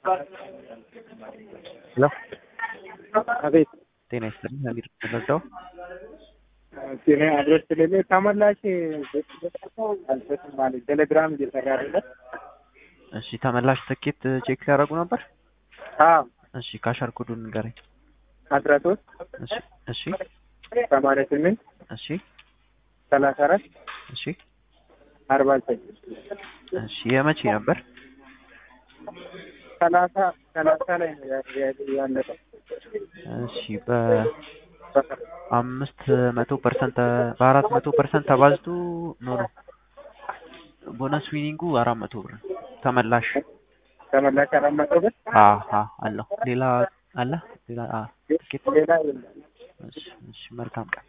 ሄሎ አቤት ጤና ይስጥልኝ አሚር ተረዳው ሲኔ አድረስ ስለሌለ ተመላሽ አልሰጥም ማለት ቴሌግራም እየሰራ አይደለም። እሺ ተመላሽ ትኬት ቼክ ያደረጉ ነበር አዎ እሺ ካሻር ኮዱን ንገረኝ አስራ ሶስት እሺ እሺ ሰማንያ ስምንት እሺ ሰላሳ አራት እሺ አርባ ዘጠኝ እሺ የመቼ ነበር ሰላሳ ሰላሳ ላይ ነው ያ- ያ- ያለቀው። እሺ በአምስት መቶ ፐርሰንት በአራት መቶ ፐርሰንት ተባዝቶ ኖ ኖ ቦነስ ዊኒንጉ አራት መቶ ብር ነው። ተመላሽ ተመላሽ አራት መቶ ብር አሀ አለው ሌላ አለ ሌላ አ ትኬት ሌላ የለም። እሺ እሺ መልካም ቀን